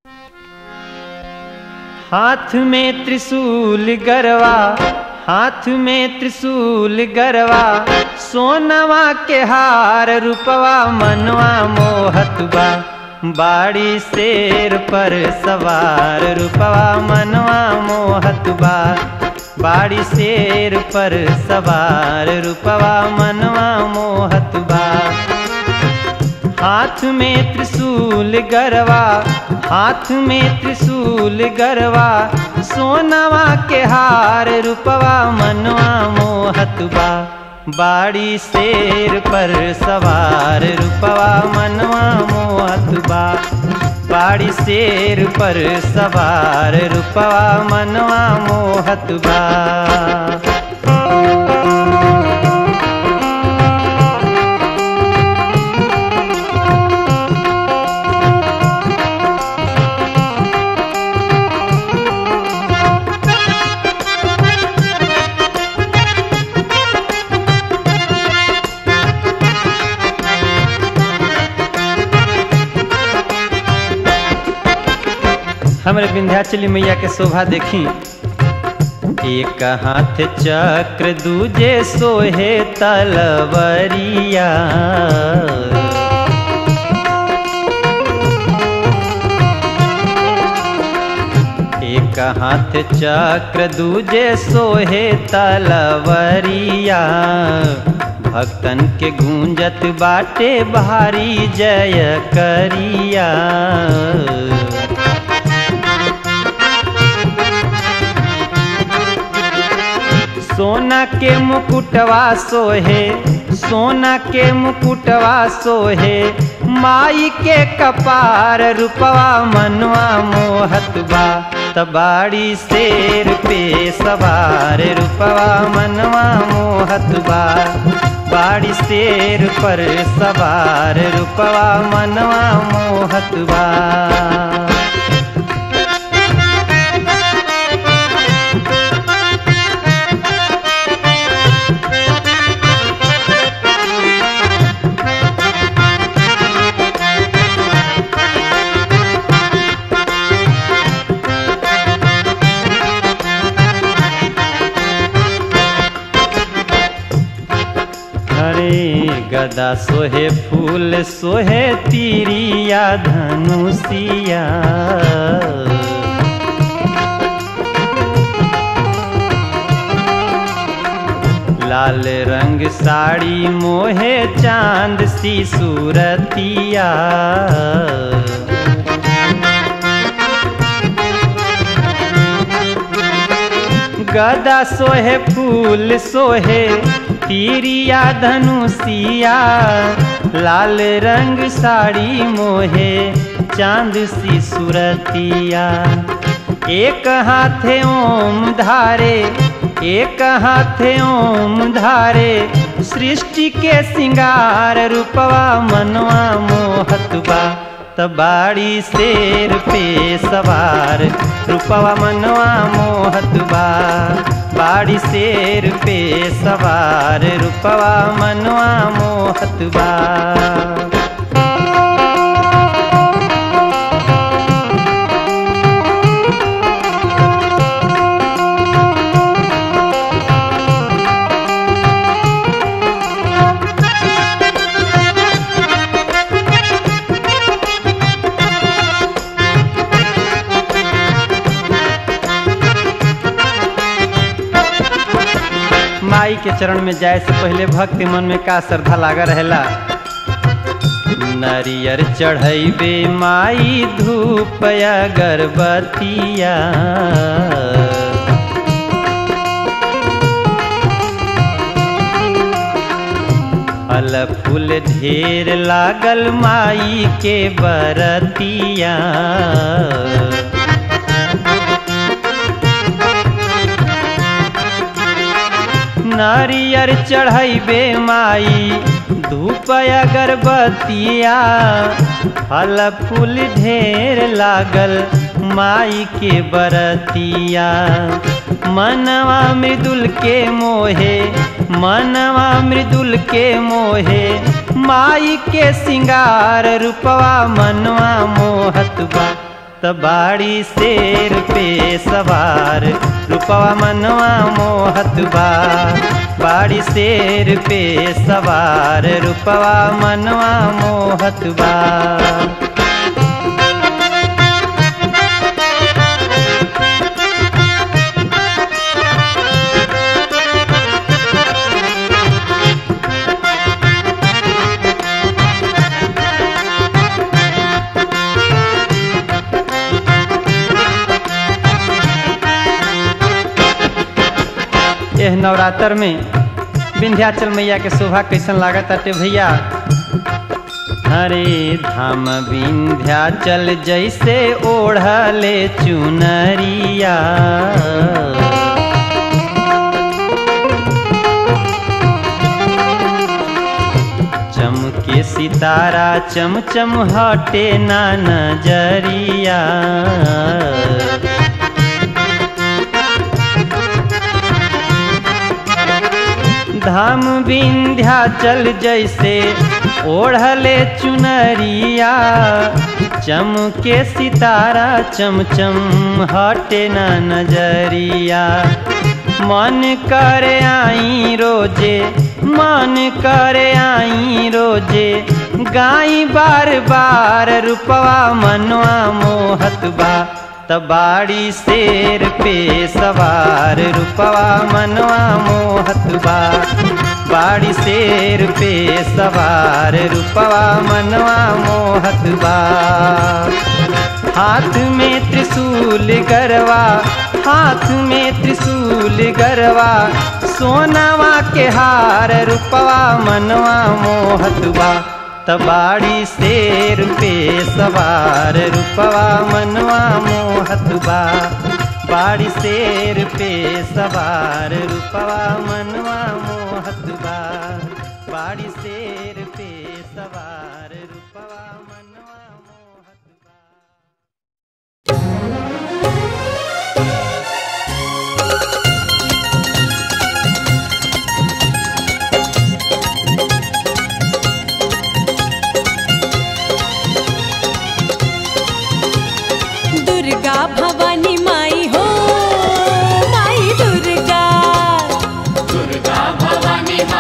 हाथ में त्रिशूल गरवा हाथ में त्रिशूल गरवा सोनवा के हार रूपवा मनवा मोहत बा बाड़ी शेर पर सवार रूपवा मनवा मोहत बा बाड़ी शेर पर सवार रूपवा मनवा मोहत बा हाथ में त्रिशूल गरवा हाथ में त्रिशूल गरवा सोनवा के हार रूपवा मनवा मोहत बा बाड़ी शेर पर सवार रूपवा मनवा मोहत बा बाड़ी शेर पर सवार रूपवा मनवा मोहत बा हमरे विंध्याचली मैया के शोभा देखी एक हाथ चक्र दूजे सोहे तलवरिया एक हाथ चक्र दूजे सोहे तलवरिया भक्तन के गूंजत बाटे भारी जय करिया सोना के मुकुटवा सोहे सोना के मुकुटवा सोहे माई के कपार रूपवा मनवा मोहत बा तबाड़ी शेर पे सवार रूपवा मनवा मोहत बा बाड़ी शेर पर सवार रूपवा मनवा मोहत बा हरे गदा सोहे फूल सोहे तीरिया धनुषिया लाल रंग साड़ी मोहे चांद सी सूरतिया गदा सोहे फूल सोहे तीरिया धनुषिया लाल रंग साड़ी मोहे चांद सी सुरतिया एक हाथे ओम धारे एक हाथे ओम धारे सृष्टि के सिंगार रूपवा मनवा मोहत बा तबाड़ी शेर पे सवार रूपवा मनवा मोहत बा बाड़ी शेर पे सवार रूपवा मनवा मोहत बा माई के चरण में जाए से पहले भक्ति मन में का श्रद्धा लागा रहेला नरियर चढ़ैबे माई धूप अगरबतिया फल फूल ढेर लागल माई के बरतिया नारियर चढ़ैबे माई धूप अगरबतिया फल फूल ढेर लागल माई के बरतिया मनवा मृदुल के मोहे मनवा मृदुल के मोहे माई के सिंगार रूपवा मनवा मोहत बा त बाड़ी शेर पे सवार रूपवा मनवा मोहत बा बाड़ी शेर पे सवार रूपवा मनवा मोहत बा एह नवरात्र में विंध्याचल मैया के शोभा कैसन लागत अटे भैया हरे धाम विंध्याचल जैसे ओढ़ले चुनरिया चमके सितारा चमचम हटे ना नजरिया धाम विंध्याचल जैसे ओढ़ले चुनरिया चमके सितारा चमचम हटे ना नजरिया मन करे आई रोजे मन करे आई रोजे गाई बार बार रूपवा मनवा मोहत बा तबाड़ी शेर पे सवार रूपवा मनवा मोहत बा बाड़ी शेर पे सवार रूपवा मनवा मोहत बा हाथ में त्रिशूल गरवा हाथ में त्रिशूल गरवा सोनावा के हार रूपवा मनवा मोहत बा तबाड़ी शेर पे सवार रूपवा मनवा मोहत बा बाड़ी शेर पे सवार रूपवा मनवा मोहत बा बाड़ी शेर पे सवार रूपवा मनवा मोहत बा दुर्गा भवानी माई हो माई दुर्गा दुर्गा भवानी माई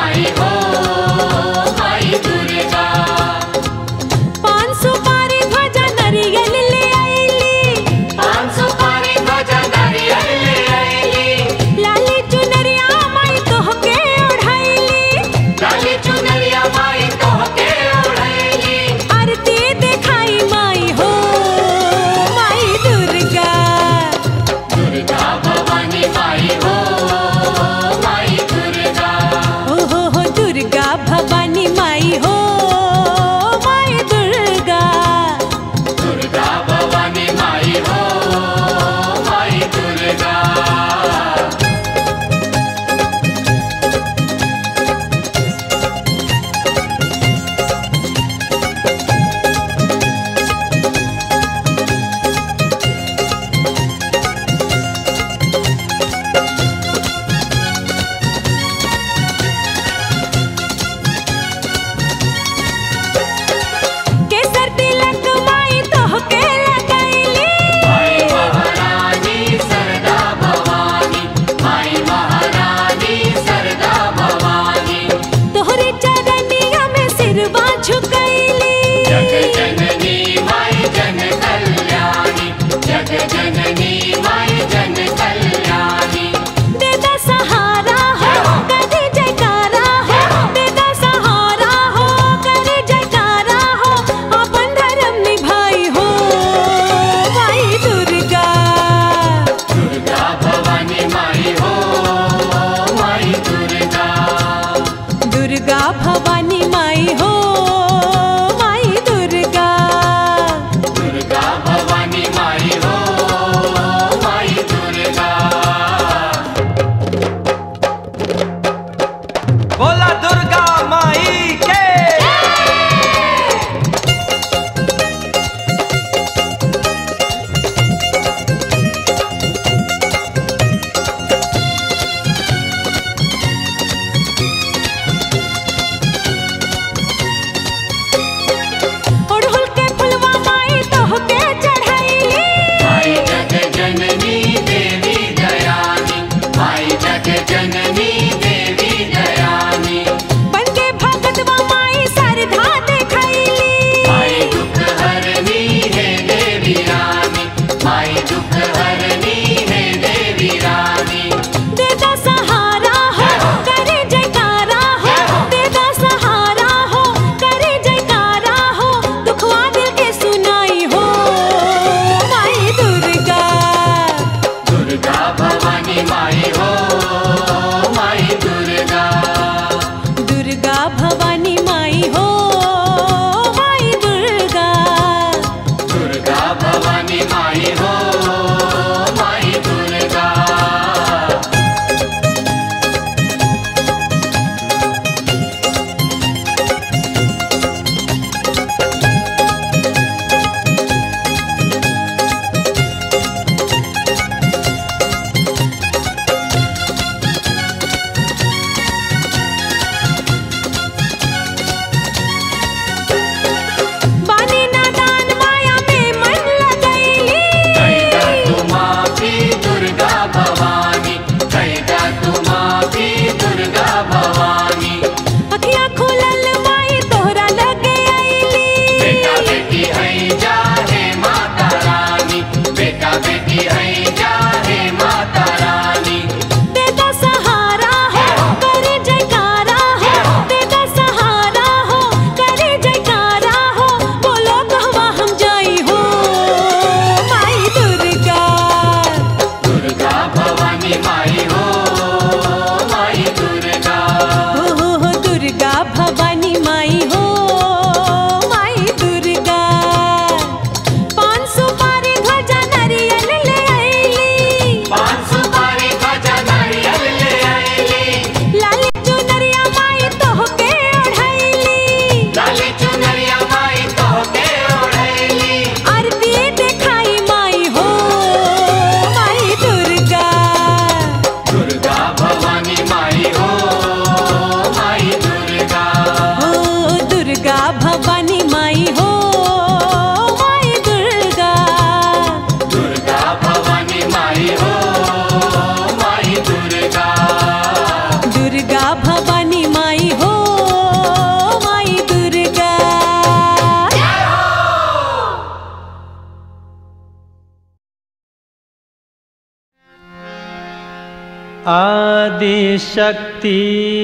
आदि शक्ति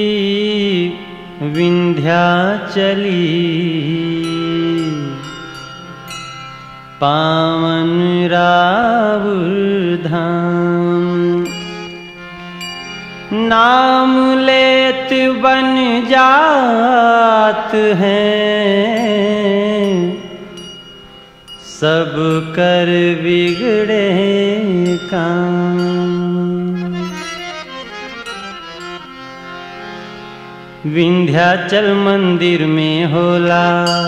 विंध्याचली पावन रावुर धाम नाम लेत बन जात हैं सब कर बिगड़े काम विंध्याचल मंदिर में होला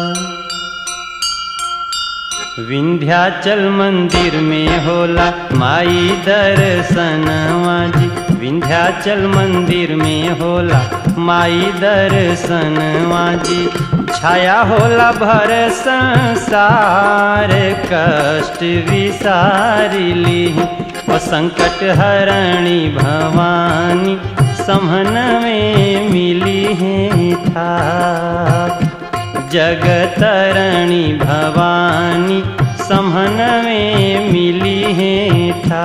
विंध्याचल मंदिर में होला माई दर्शनवा जी विंध्याचल मंदिर में होला माई दर्शनवा जी छाया होला भर संसार कष्ट विसारिली ओ संकट हरणी भवानी समन में मिली है था जगतरणी भवानी समन में मिली है था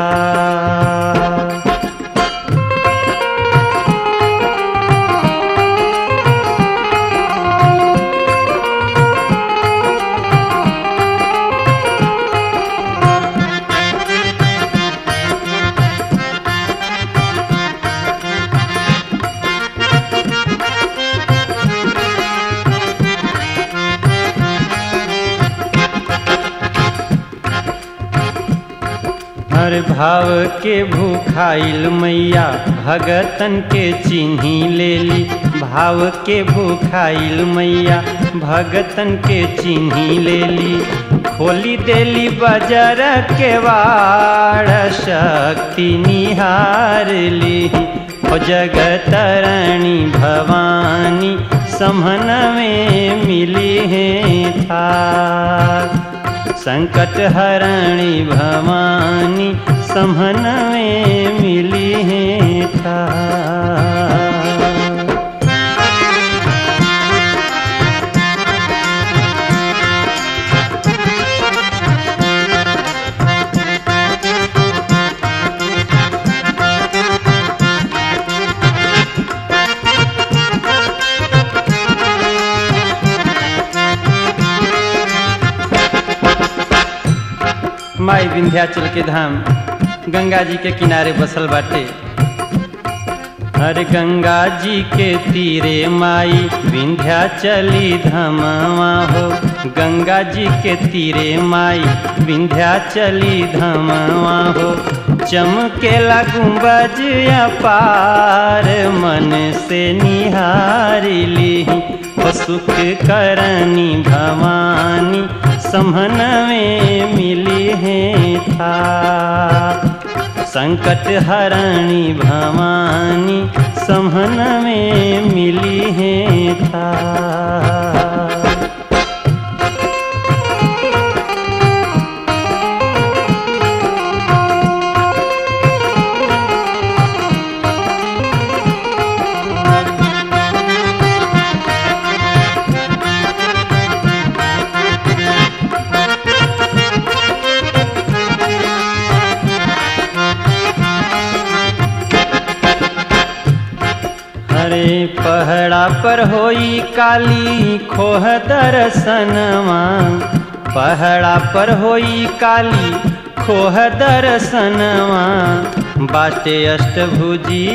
हर भाव के भूखाइल मैया भगतन के चिन्ही ले ली भाव के भूखाइल मैया भगतन के चिन्ही ले ली खोली देली बजर के वाड़ शक्ति निहार ली ओ जगतरणी भवानी समन में मिली है था संकट हरणी भवानी समन में मिली है था माई विंध्याचल के धाम गंगा जी के किनारे बसल बाटे हर गंगा जी के तीरे माई विंध्याचली धमवा हो गंगा जी के तीरे माई विंध्याचली धमवा हो चमकेला गुंबज अपार मन से निहारिली हो सुख करनी भवानी समन में मिली है था संकट हरणी भवानी समन में मिली है था हरे पहड़ा पर होई काली खोह दर्शनवा पहड़ा पर होई काली खोह दर्शनवा बाटे अष्टभुजी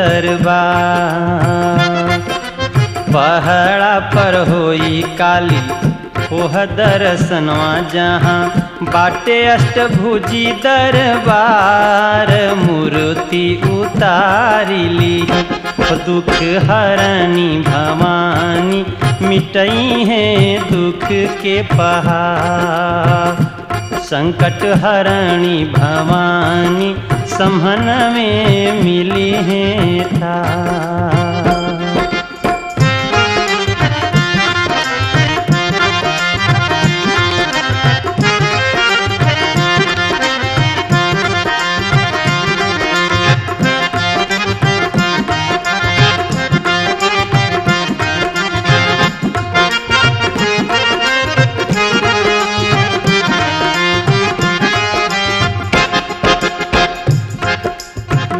दरबार पहड़ा पर होई काली खोह दर्शनवा जहाँ बाटे अष्टभुजी दरबार मूर्ति उतारिली दुख हरणी भवानी मिटई है दुख के पहाड़ संकट हरणी भवानी समन में मिली है था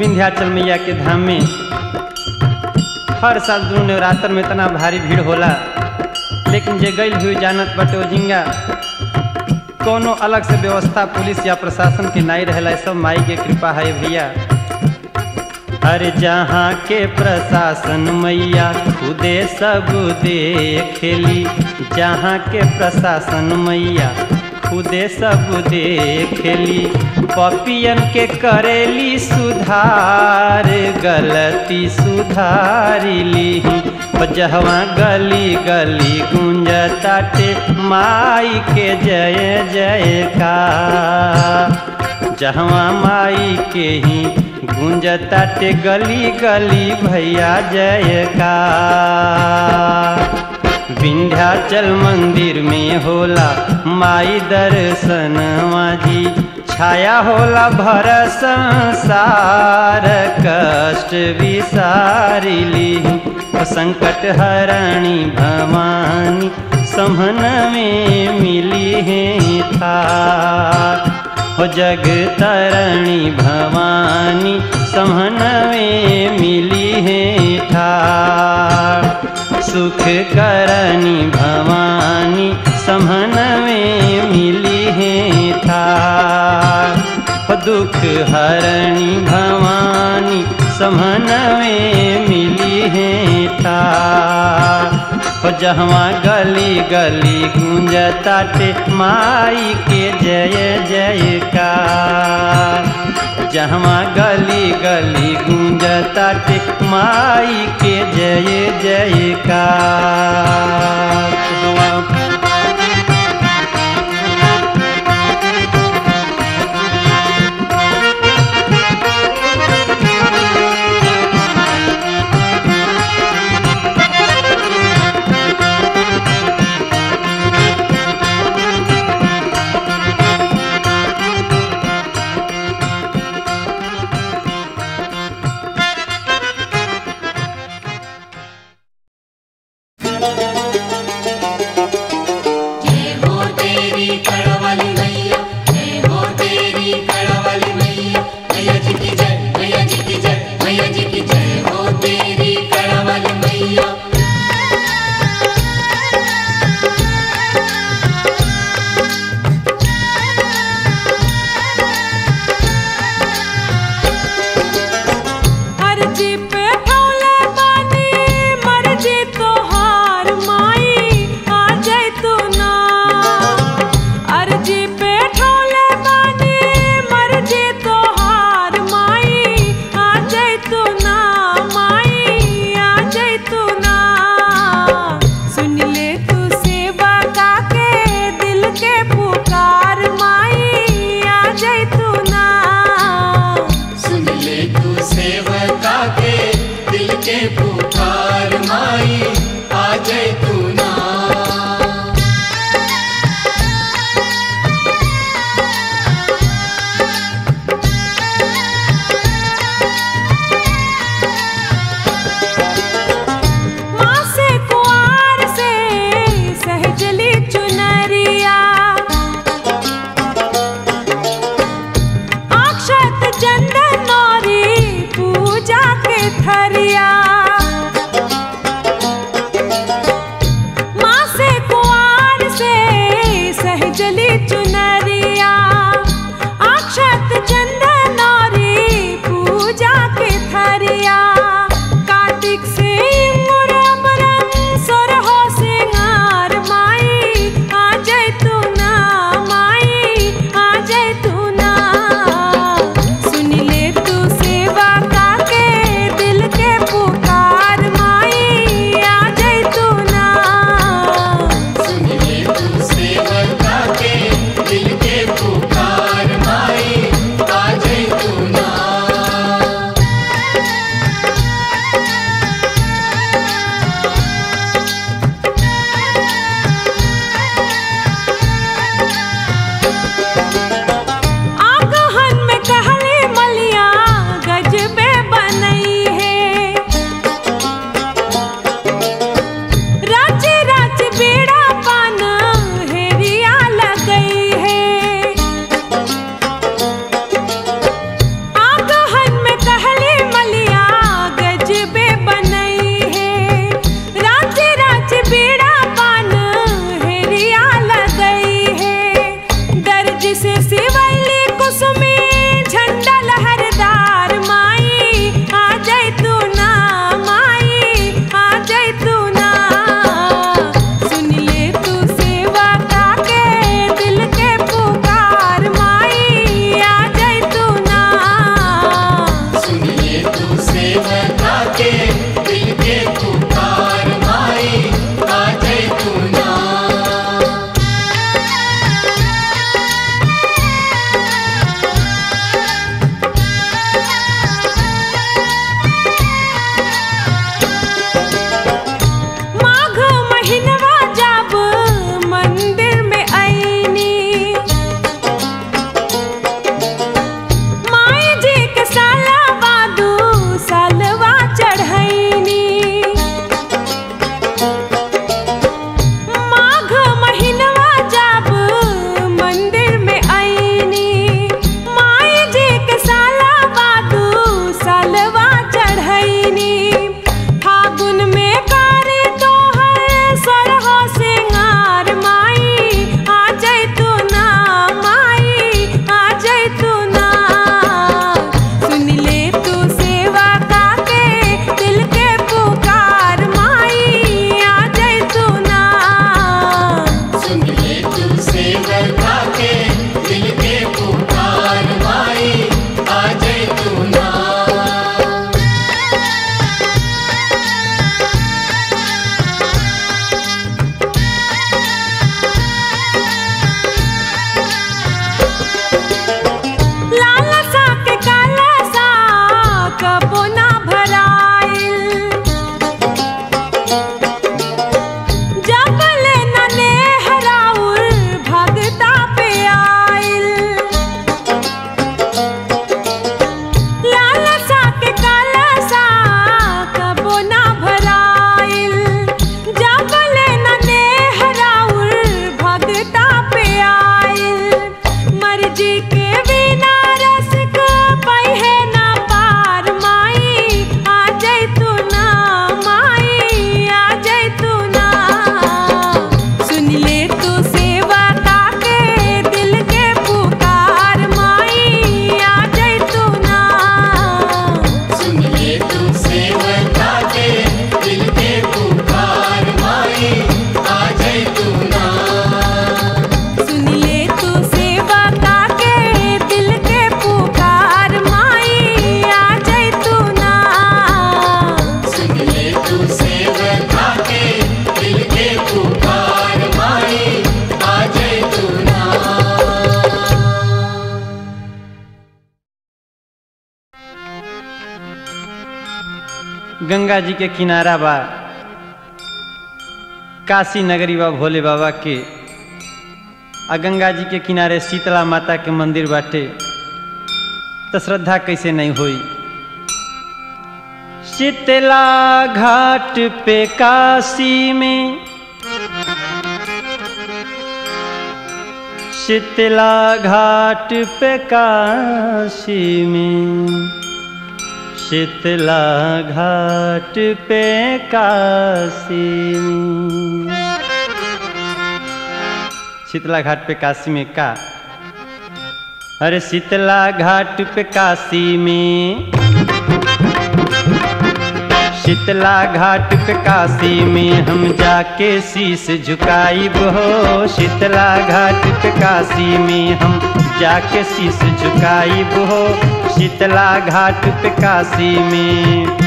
विंध्याचल मैया के धाम में हर साल दुनू नवरात्र में इतना भारी भीड़ होला लेकिन जे गई हुई जानत बटे ओजिंगा कोनो अलग से व्यवस्था पुलिस या प्रशासन के नहीं रहेला सब माई के कृपा है भैया हर जहाँ के प्रशासन मैया खुदे सब देखेली जहाँ के प्रशासन मैया खुदे सब देखेली पपियन के करेली सुधार गलती सुधारिली जहवा गली गली गुंजताटे माई के जय जय का जहवा माई के ही गुंजताटे गली गली भैया जय का विंध्याचल मंदिर में होला माई दर्शन जी छाया होला भर संसार कष्ट विसारिली संकट हरणी भवानी समन में मिली है था हो जग तरणी भवानी समन में मिली है ठार सुख करणी भवानी समन में मिली है ठार हो दुख हरणी भवानी समन में मिली है ठार हो जहवा गली गली गूंजताटे माई के जय जयकार जहवा गली गली गूंजताटे माई के जय जयकार के बिना रस का पहे ना पार माई आ जाई तू ना माई आ जाई तू ना सुन ले तू सेवा ताके दिल के पुकार माई आ जाई तू ना सुन ले तू सेवका के दिल के पुकार माई आ जाए तू ना सुन ले तू सेवा ताके दिल के पुकार माई आ जाई तू ना सुन ले तू सेवका के दिल के पुकार माई आ जाए तू ना गंगा जी के किनारा बा काशी नगरी बा भोले बाबा के आ गंगा जी के किनारे शीतला माता के मंदिर बाटे तो श्रद्धा कैसे नहीं हुई शीतला घाट पे काशी में शीतला घाट पे काशी में शीतला घाट पे काशी में शीतला घाट पे काशी में का अरे शीतला घाट पे काशी में शीतला घाट पे काशी में हम जाके शीश झुकाई हो शीतला घाट पे काशी में हम जाके शीश झुकाई हो शीतला घाट पे काशी में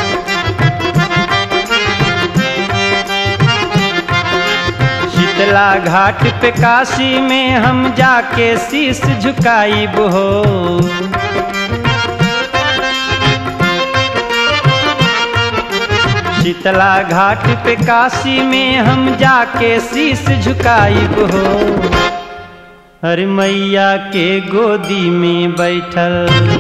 शीतला घाट पे काशी में हम जाके शीश झुकाई हो शीतला घाट पे काशी में हम जाके शीश झुकाई हो अरे मैया के गोदी में बैठल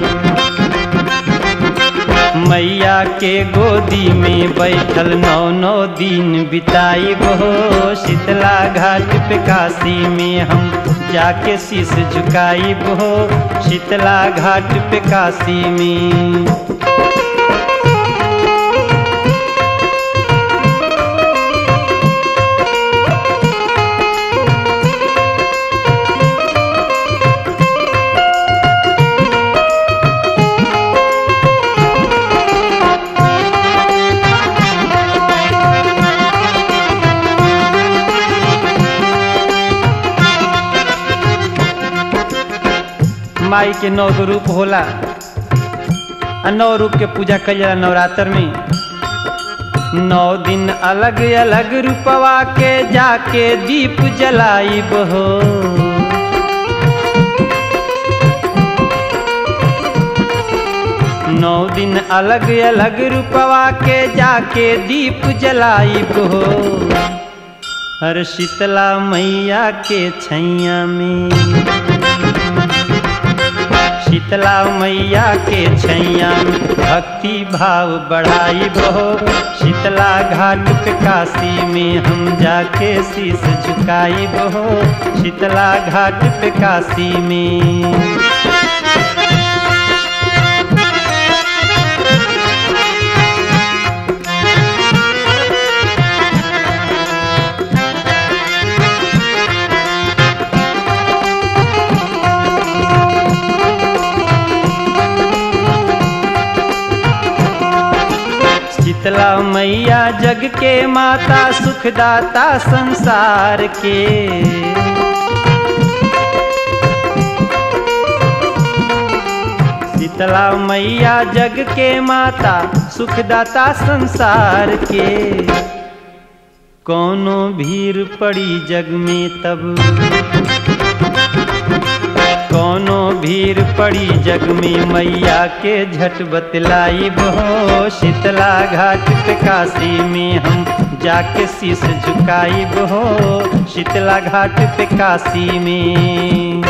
मैया के गोदी में बैठल नौ नौ दिन बिताई हो शीतला घाट पे काशी में हम जाके शीश झुकाई हो शीतला घाट पे काशी में माई के नौ गो रूप होला आ नौ रूप के पूजा कल जाला नवरात्र में नौ दिन अलग अलग रूपवा के जाके दीप जलाई हो नौ दिन अलग अलग रूपवा के जाके दीप जलाई हो हर शीतला मैया के छैया में शीतला मैया के छैया में भक्ति भाव बढ़ाई बहो शीतला घाट पे काशी में हम जाके शीश झुकाई बहो शीतला घाट पे काशी में शीतला मैया जग के माता सुखदाता संसार के शीतला मैया जग के माता सुखदाता संसार के कोनो भीड़ पड़ी जग में तब कोनो भीड़ पड़ी जग में मैया के झट बतलाई बहो शीतला घाट पे काशी में हम जाके शीश झुकाई बहो शीतला घाट पे काशी में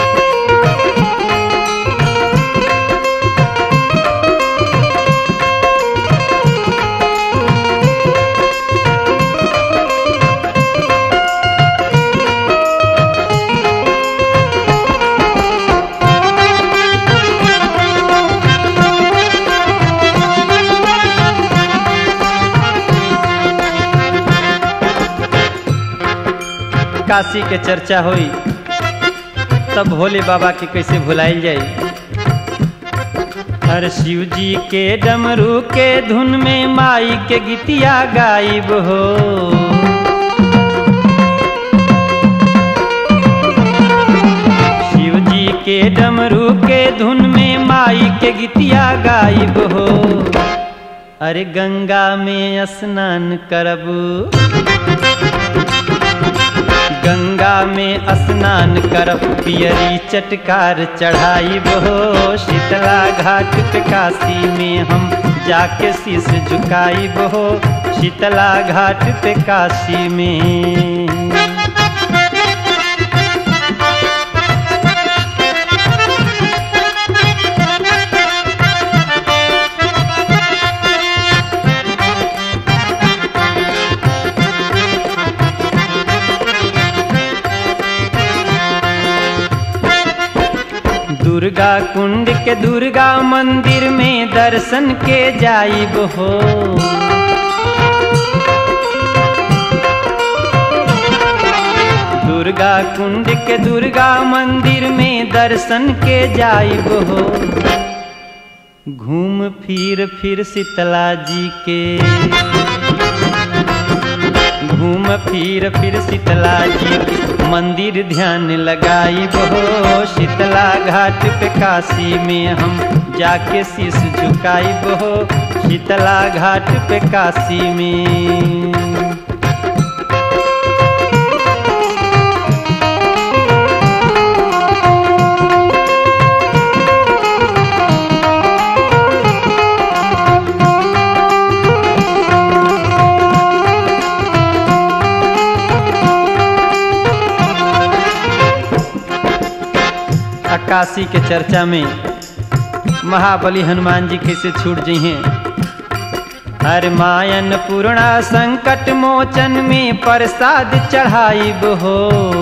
काशी के चर्चा होई तब भोले बाबा के कैसे भुलाइल जाई हर शिव जी के डमरू के धुन में माई के गीतिया गायब हो शिव जी के डमरू के धुन में माई के गीतिया गायब हो अरे गंगा में स्नान करबू गंगा में स्नान करब पियरी चटकार चढ़ाई हो शीतला घाट पे काशी में हम जाके शीश झुकाई हो शीतला घाट पे काशी में दुर्गा कुंड के दुर्गा मंदिर में दर्शन के जाइब हो दुर्गा कुंड के दुर्गा मंदिर में दर्शन के जाइब हो घूम फिर फिर शीतला जी के घूम फिर फिर शीतला जी के मंदिर ध्यान लगाई बहो शीतला घाट पे काशी में हम जाके शीश झुकाई बहो शीतला घाट पे काशी में काशी के चर्चा में महाबली हनुमान जी कैसे छूट जी हैं हर मायन पूर्णा संकट मोचन में प्रसाद चढ़ाइब हो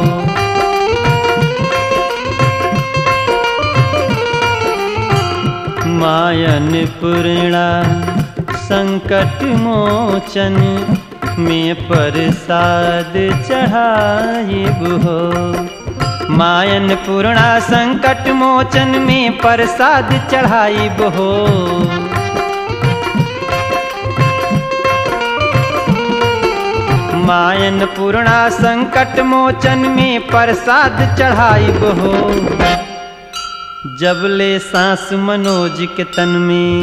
मायन पूर्णा संकट मोचन में प्रसाद चढ़ाइब हो मायन पूर्णा संकट मोचन में प्रसाद चढ़ाई हो मायन पूर्णा संकट मोचन में प्रसाद चढ़ाई हो जब ले सांस मनोज के तन में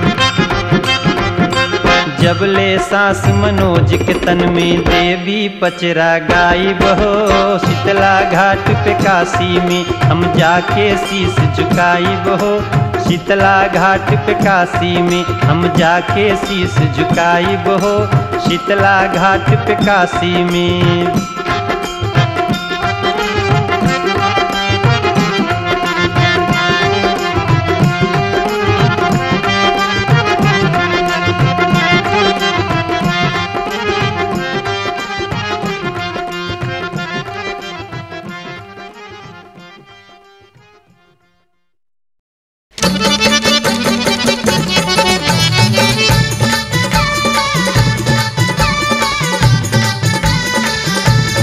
जब ले सांस मनोज के तन में देवी पचरा गाई बहो शीतला घाट पे काशी में हम जाके शीश झुकाई बहो शीतला घाट पे काशी में हम जाके शीश झुकाई बहो शीतला घाट पे काशी में Thank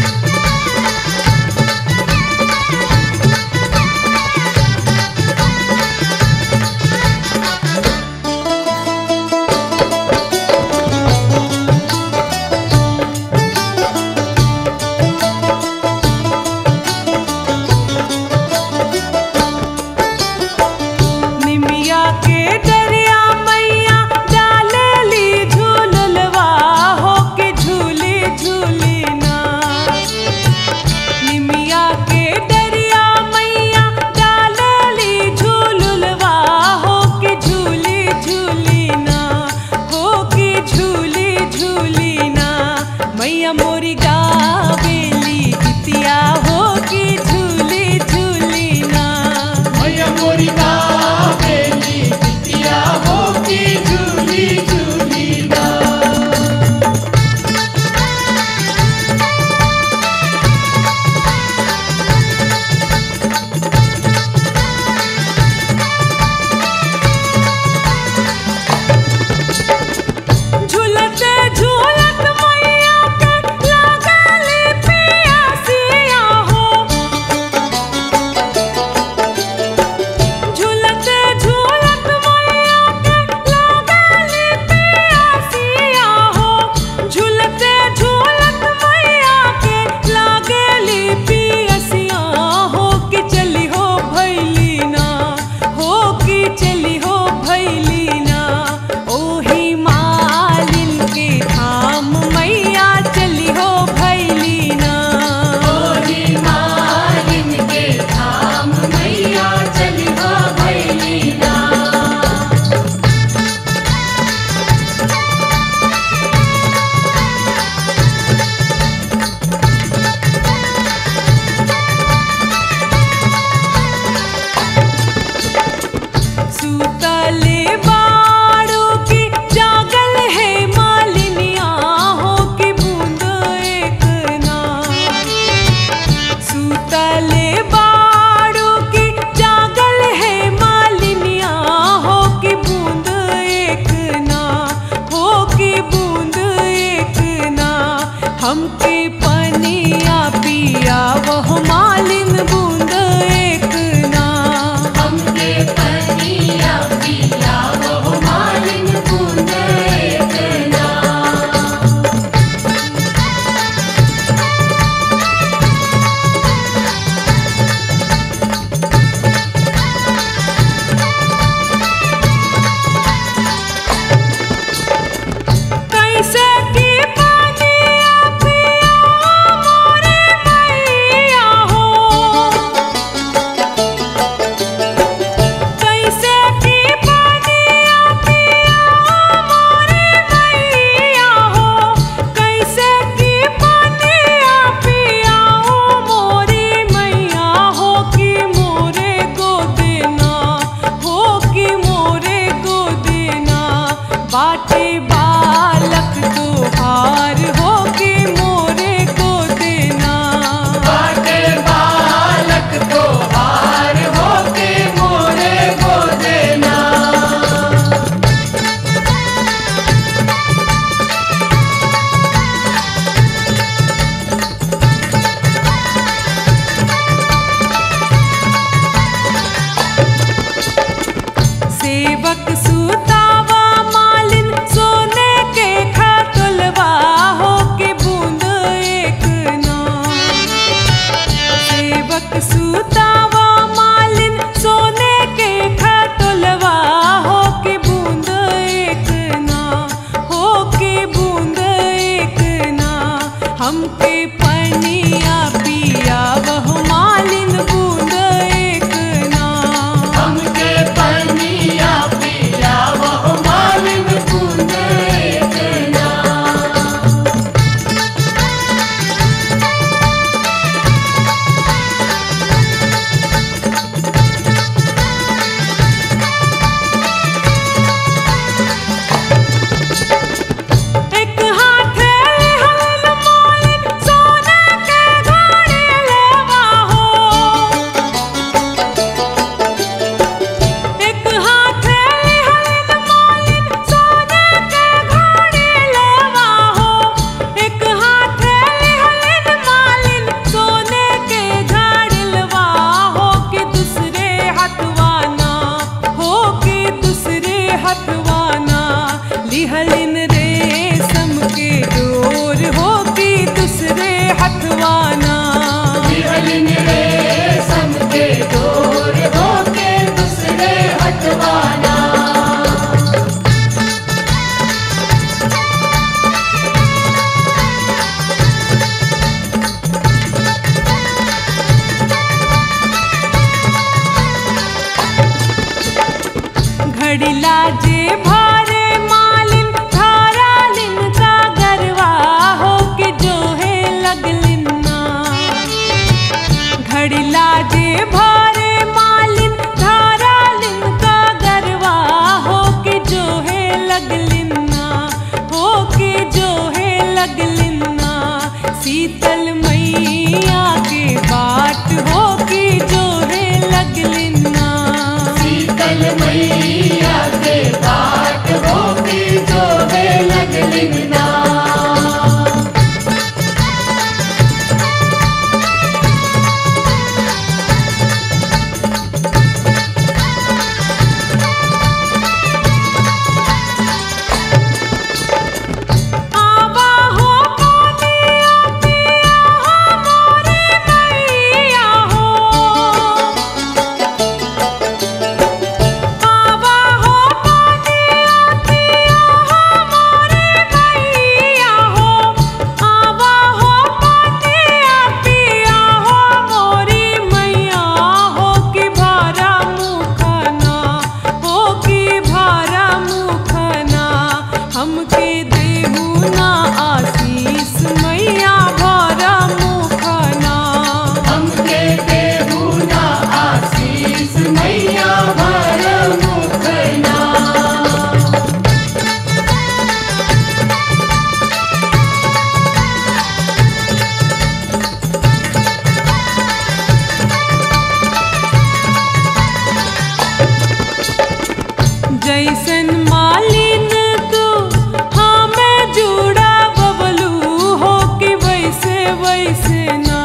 सेवक सुतावा मालिन सोने के खातुलवा हो के बूंद एक ना सेवक सुतावा मालिन सोने के खातुलवा हो के बूंद एक ना हो के बूंद एक ना हमके पनिया पिया बहु मालिन बूंद एक ना हमके पनिया पिया वो मालिन बूंद एक ना एक हाथ हलन मालिन सोने के घड़े लेवा हो एक हाथ हलन मालिन सोने के घड़े लेवा हो एक हाथ हलन मालिन सोने के घड़लवा हो के दूसरे हथवाना हो के दूसरे हथवाना लिहलिन रेशम के डोर हो के दूसरे हथवाना बिहलिन रेशम के डोर होके दूसरे हटवाना घड़िला जे भारे मालिन धारालिन का गरवा हो के जो है लगलिन ना घड़िला जे भारे मालिन धारालिन का गरवा हो के जो है लगलिन ना हो के जो है लगलिन ना शीतल मैया के बाट हो के जो है लगलिन ना शीतल मैया के बाट होके जो है लगलिन ना आवा हो मोनिया पिया हो मोरे मैया हो आवा हो मोनिया पिया हो मोरे मैया हो आवा हो मोनिया पिया हो मोरी मैया हो कि भारा मुखना हो कि भारा मुखना हमके देहू ना आशीष मैया भारा मुखना हमके देहू ना आशीष मैया भर मुखना जैसन मालिन तू हमें जुड़ा बबलू हो कि वैसे वैसे ना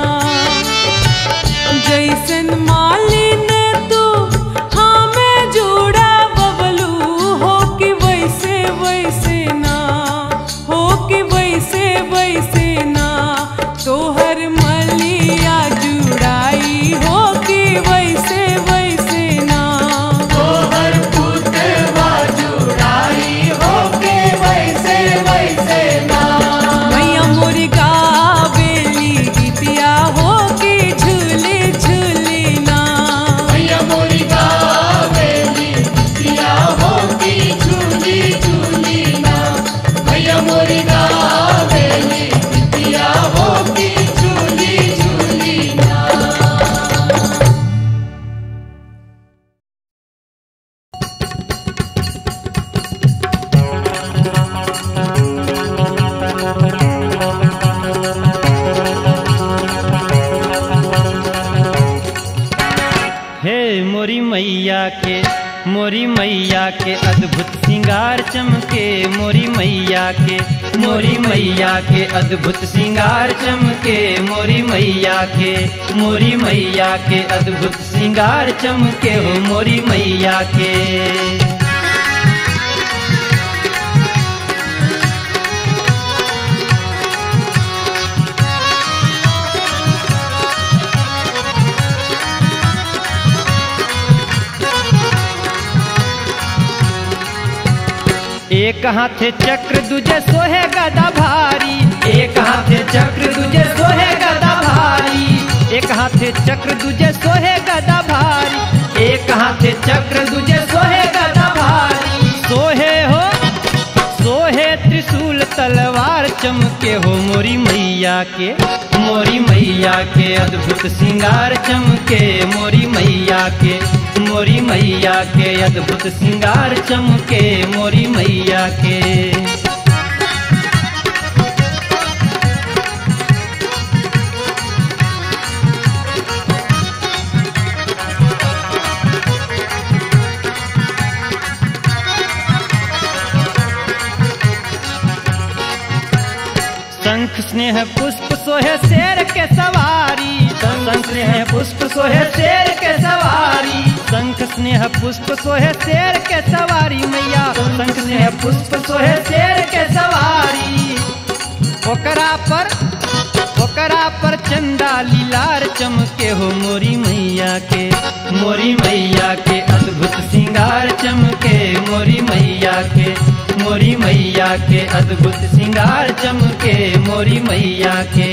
जैसन मालिन तू हमें जुड़ा बबलू हो कि वैसे वैसे ना हो कि वैसे वैसे ना तोहर मलिया जुड़ाई हो कि वैसे वैसे ना तोहर पुतवा जुड़ाई होके वैसे वैसे ना मैया मोरी गावेली गीतिया हो के झूले झूले ना मैया मोरी गावेली बिटिया होके झूली झूली ना मैया मोरी गावेली बिटिया होके झूली झूली ना हे मोरी मैया के मोरी मैया के अद्भुत श्रृंगार चमके मोरी मैया के मोरी मैया के अद्भुत श्रृंगार चमके मोरी मैया के मोरी मैया के अद्भुत श्रृंगार चमके हो मोरी मैया के एक हाथे चक्र दूजे सोहे गदा भारी एक हाथे चक्र दूजे सोहे गदा भारी एक हाथे चक्र दूजे सोहे गदा भारी एक हाथे चक्र दूजे सोहे गदा भारी सोहे हो सोहे त्रिशूल तलवार चमके हो मोरी मैया के मोरी मैया के अद्भुत श्रृंगार चमके मोरी मैया के मोरी मैया के अद्भुत श्रृंगार चमके मोरी मैया के शंख स्नेह पुष्प सोहे शेर के सवारी शंख स्नेह पुष्प सोहे शेर के सवारी शंख स्नेह पुष्प सोहे शेर के सवारी मैया शंख स्नेह पुष्प सोहे शेर के सवारी ओकरा पर ओकरा पर चंदा लीलार चमके हो मोरी मैया के मोरी मैया के अद्भुत श्रृंगार चमके मोरी मैया के मोरी मैया के अद्भुत श्रृंगार चमके मोरी मैया के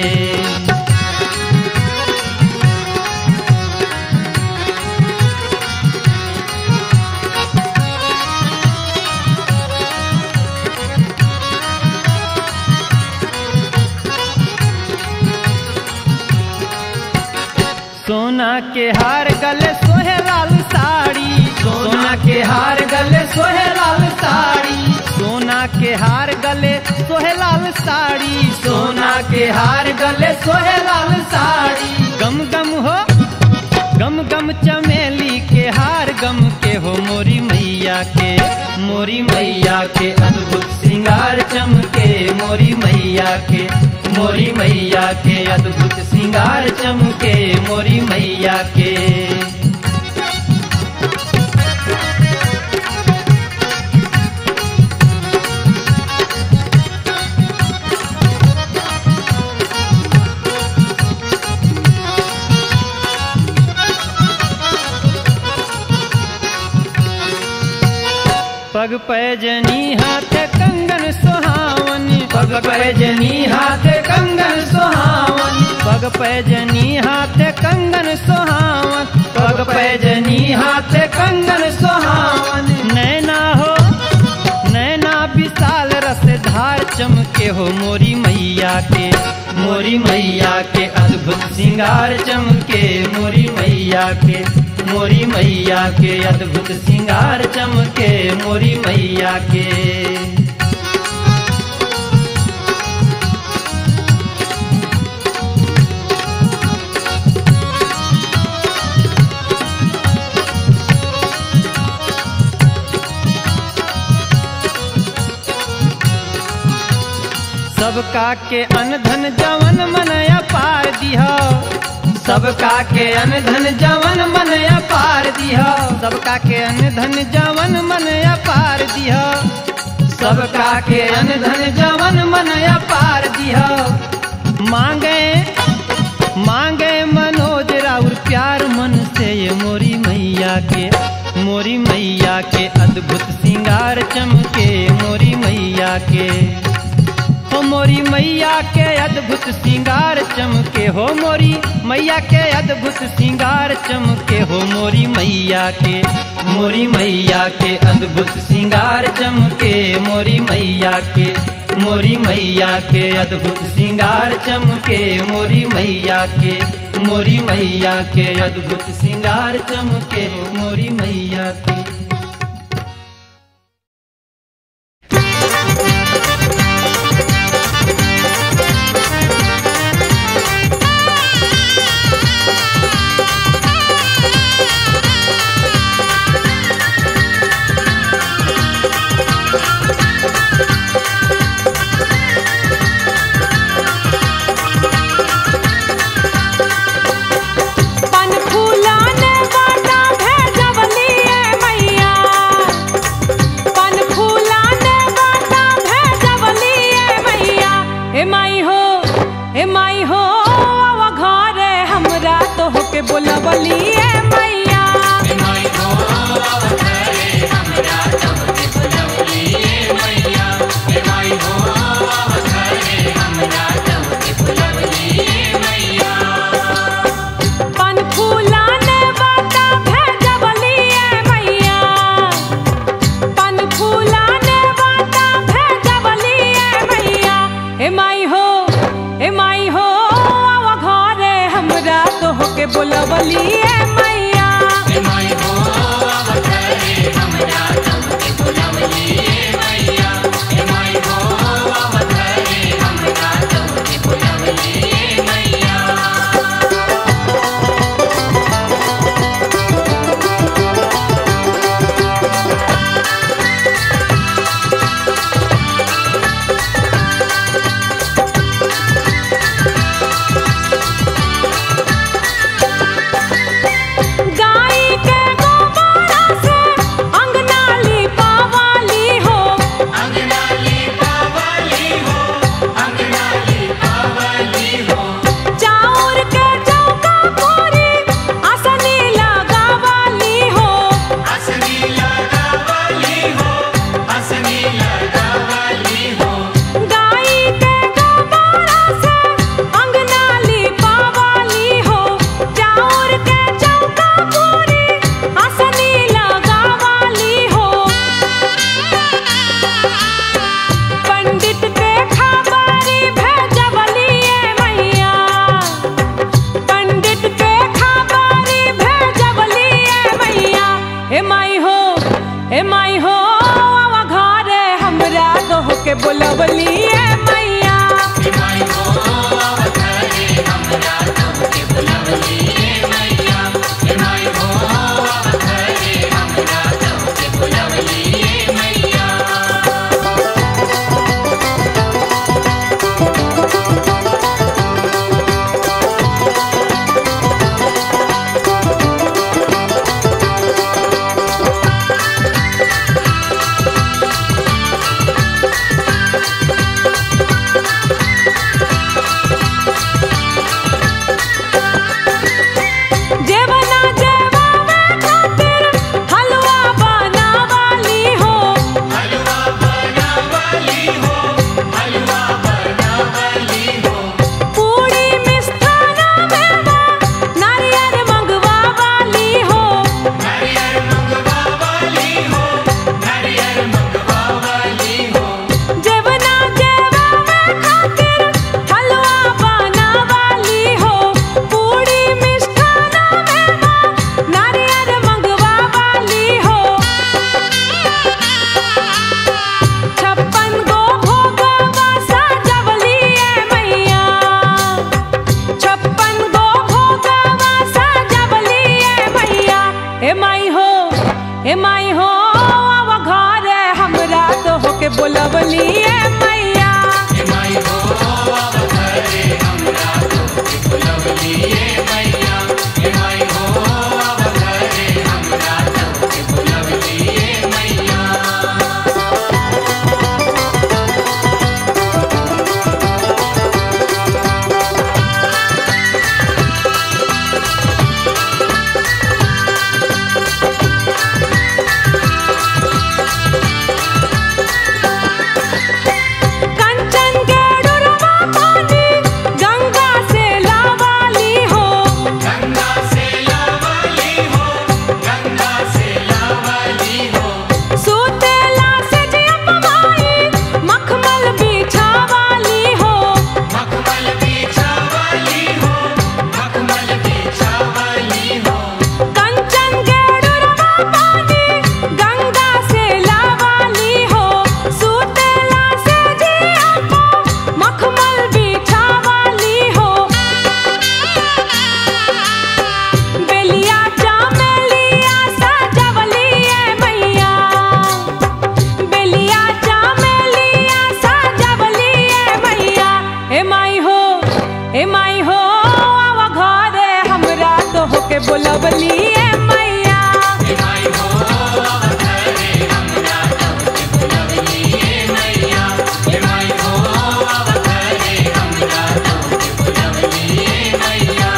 सोना के हार गले सोहे लाल साड़ी सोना के हार गले सोहे लाल साड़ी सोना के हार गले सोहे लाल साड़ी सोना के हार गले सोहे लाल साड़ी गम गम हो गम गम चमेली के हार गम के हो मोरी मैया के मोरी मैया के अद्भुत श्रृंगार चमके मोरी मैया के मोरी मैया के अद्भुत श्रृंगार चमके मोरी मैया के पग पैजनी हाथ कंगन सुहावन पग पैजनी हाथ कंगन सुहावन पग पैजनी हाथ कंगन सुहावन पग पैजनी हाथ कंगन सुहावन नैना हो नैना विशाल रस धार चमके हो मोरी मैया के मोरी मैया के अद्भुत श्रृंगार चमके मोरी मैया के मोरी मैया के अद्भुत श्रृंगार चमके मोरी मैया के सबका के अनधन जवन मनया पार दिहा सबका के अनधन जवन मनया पार दिहा सबका के अनधन जवन मनया पार दिहा सबका के अनधन जवन मनया पार दिहा मांगे मांगे मनोज राउर प्यार मन से ये मोरी मैया के मोरी मैया के अद्भुत श्रृंगार चमके मोरी मैया के हो मोरी मैया के अद्भुत श्रृंगार चमके हो मोरी मैया के अद्भुत श्रृंगार चमके हो मोरी मैया के मोरी मैया के अद्भुत श्रृंगार चमके मोरी मैया के मोरी मैया के अद्भुत श्रृंगार चमके मोरी मैया के मोरी मैया के अद्भुत श्रृंगार चमके मोरी मैया के पन फूलाने बाटा भेजवली ए मैया बुलवली ए मैया माई हो अवतारे हमरा तोहके बुलवली ए मैया हे माई हो अवतारे हमरा तोहके बुलवली ए मैया जेवना जेवावे खातिर हलवा बनावाली हो हलवा बनावली हो हलवा बनावली हो पूरी मिष्ठाना मेवा नारियल मंगवावाली हो नारियल मंगवावली हो नारियल मंगवावली हो जेवना जेवावे खातिर हलवा बनावाली हो पूरी मिष्ठाना मेवा नारियल मंगवावाली हो छप्पन गो भोगवा सजवली ए मैया छप्पन गो भोगवा सजवली ए मैया हे माई हो हे माई हो अब घर हमरा तो होके बोलवली ए मैया हे माई हो अवतारे हमरा तोहके बुलवली ए मैया हे माई हो अवतारे हमरा तोहके बुलवली ए मैया कंचन के डुरवा पानी गंगा से लावाली हो गंगा से लावली हो गंगा से लावली हो सूतेला से जियप माई मखमल बिछावाली हो मखमल बिछावली हो मखमल बिछावली हो कंचन के डुरवा पानी गंगा से लावाली हो सूतेला से जियप मखमल बिछावाली हो बेलिया चामेलिया सजवली ए मैया बेलिया चामेलिया सजवली ए मैया हे माई हो हे माई हो आव घरे हमरा तो होके बोलवली ए मैया हे माई हो अवतारे हमरा तोहके बुलवली ए मैया हे माई हो अवतारे हमरा तोहके बुलवली ए मैया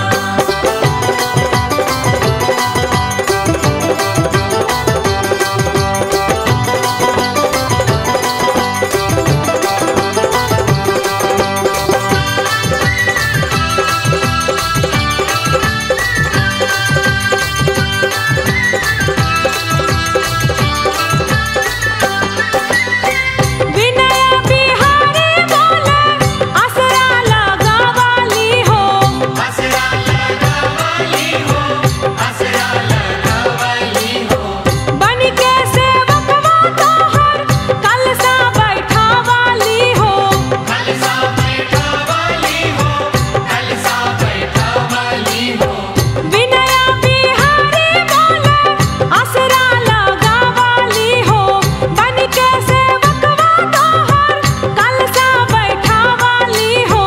विनय बिहारी बोले असरा लगावाली हो असरा लगावली हो असरा लगावली हो बन के सेवकवा तोहर कलसा बैठावाली हो कलसा बैठावली हो कलसा बैठावली हो विनय बिहारी बोले असरा लगावाली हो बन के सेवकवा तोहर कलसा बैठावाली हो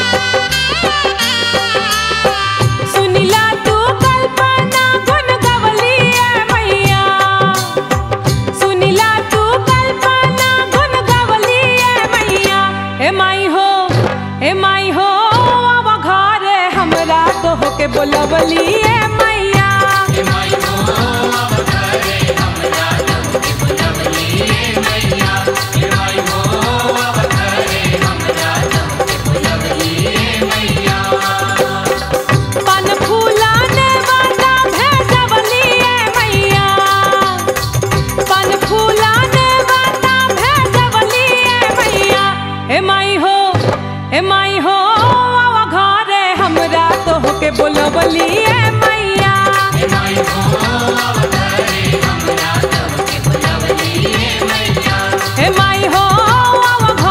सुनिला तू कल्पना गुन गवली ए मैया सुनिला तू कल्पना गुन गवली ए मैया हे माई हो हे माई हो अब घरे हमरा तो होके बोलवली ए मैया हे माई हो अवतारे हमरा तोहके बुलवली ए मैया हे माई हो अवतारे हमरा तोहके बुलवली ए मैया पन फूलाने वाला भेजवली ए मैया पन फूलाने वाला भेजवली ए मैया हे माई हो हे माई हो आवा घरे हमरा तो होके बोलवली ए मैया हे माई हो अवतारे हमरा तोहके बुलवली ए मैया हे माई हो आवा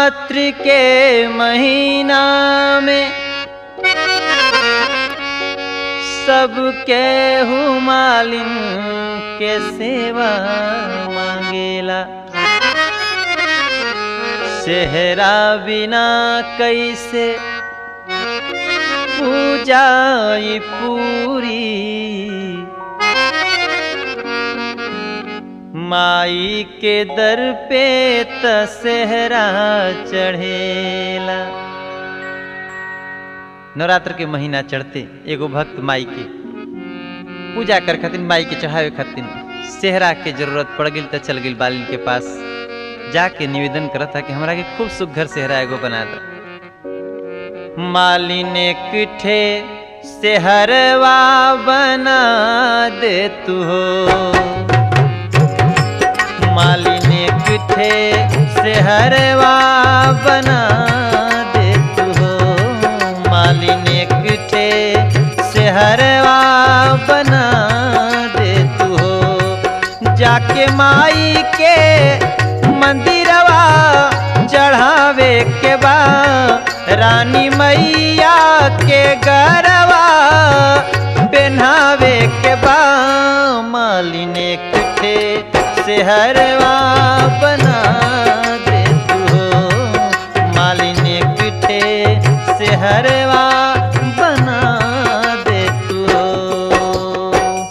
नवरात्रि के महीना में सबके हुमालिन के सेवा मांगेला सेहरा बिना कैसे पूजा ई पूरी माई के दर पे तसेहरा चढ़ेला नवरात्र के महीना चढ़ते एगो भक्त माई के पूजा कर खातिर माई के चढ़ावे खातिर सेहरा के जरूरत पड़ गई तो चल गई बालिन के पास जाके निवेदन करत था कि हमरा के खूब सुघर सेहरा एगो बना दो मालिन एक ठे सेहरवा बना दे तू हो मालिन एक ठे सेहरवा बना दे तू हो मालिन एक ठे सेहरवा बना दे तू हो जाके माई के मंदिरवा चढ़ावे के बा रानी मैया के गरवा पहनावे के बा मालिन एक ठे सेहरवा बना दे तू हो मालिन एक ठे सेहरवा बना दे तू हो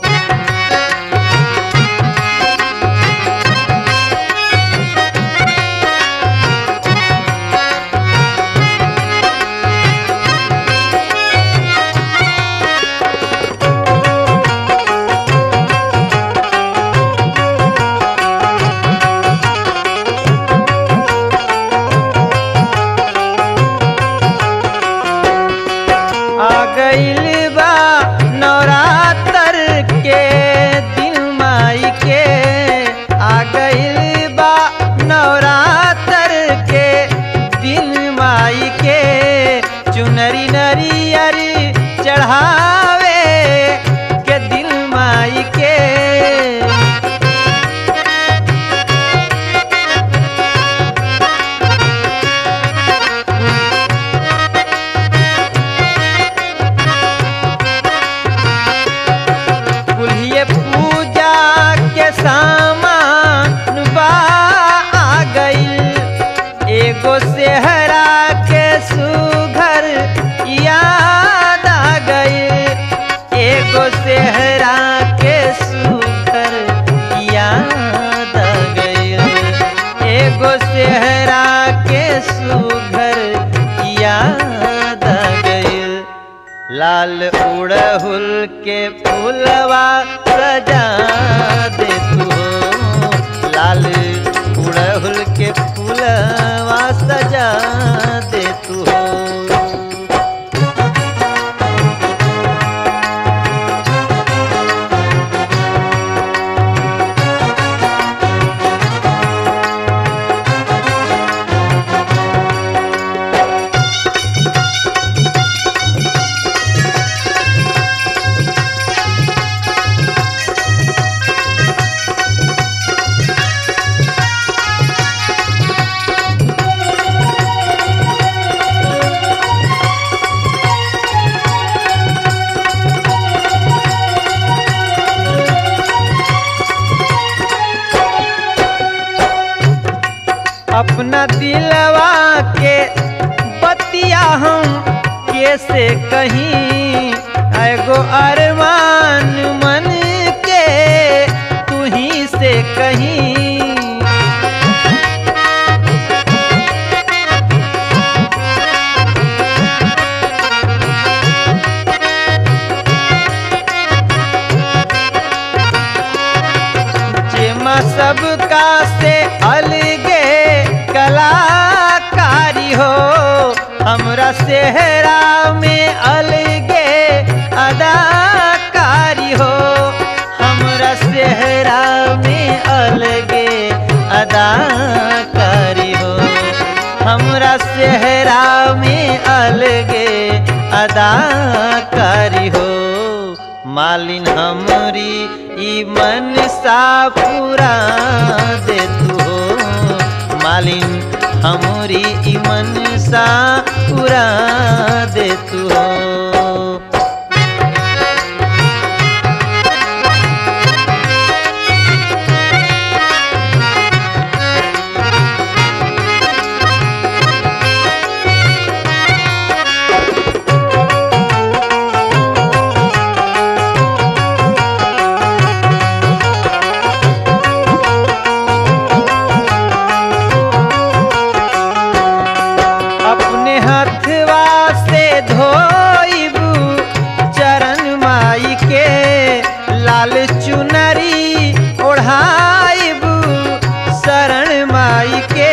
आ गइल बा नवरात्र के दिन माई के आ गइल बा नवरात्र के दिन माई के चुनरी नरियरी चढ़ावे के दिल माई के कुल्हिए पूजा के सामान बा आ गइल एगो सेहरा के सुघर याद आ गइल एगो सेहरा के सुघर याद आ गइल एगो सेहरा के सुघर याद आ गइल लाल उड़हुल के फूलवा सजा दे तू हो लाल उड़हुल के फूलवा सजा दे तू हो अपना दिलवा के बतिया हम कैसे कहीं एगो अरमान मन के तू ही से कहीं जेमा सबका से अलगे कलाकारी हो हमरा सेहरा में अलगे अदाकारी हो हमरा सेहरा में अलगे अदाकारी हो हमरा सेहरा में अलगे अदाकारी हो मालिन हमरी ई मन सा पूरा दे तू हो मालिन हमरी ई मनसा पूरा दे तू हो अपने हथवा से धोइबू चरण माई के लाल चुनरी ओढ़ाइबू शरण माई के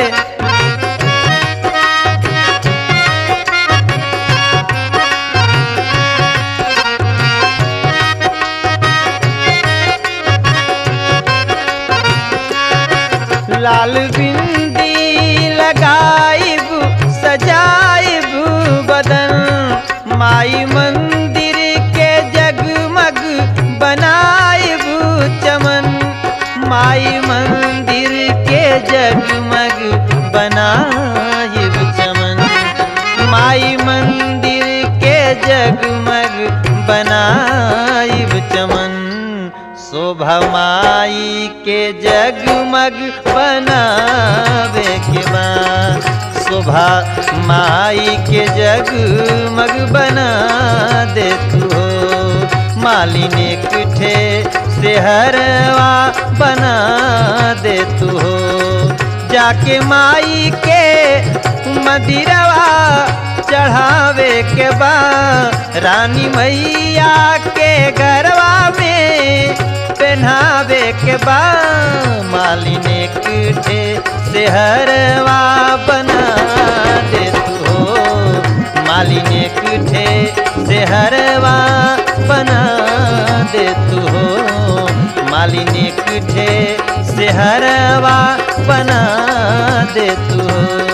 लाल बिंदी लगाइब सजाइब बदन माई मंदिर के जगमग बनाइब चमन माई मंदिर के जगमग बनाइब चमन माई मंदिर के जगमग बनाइब चमन शोभा माई के जगमग बनावे के बा शोभा माई के जगमग बना दे तू हो मालिनी कुठे से हरवा बना दे तू हो जाके माई के मदिरवा चढ़ावे के बा रानी मैया के गरवा में पहनावे के बा मालिने कुठे से हरवा बना दे तू हो मालिने कुठे से हरवा बना दे तू हो मालिने कुठे से हरवा बना दे तू हो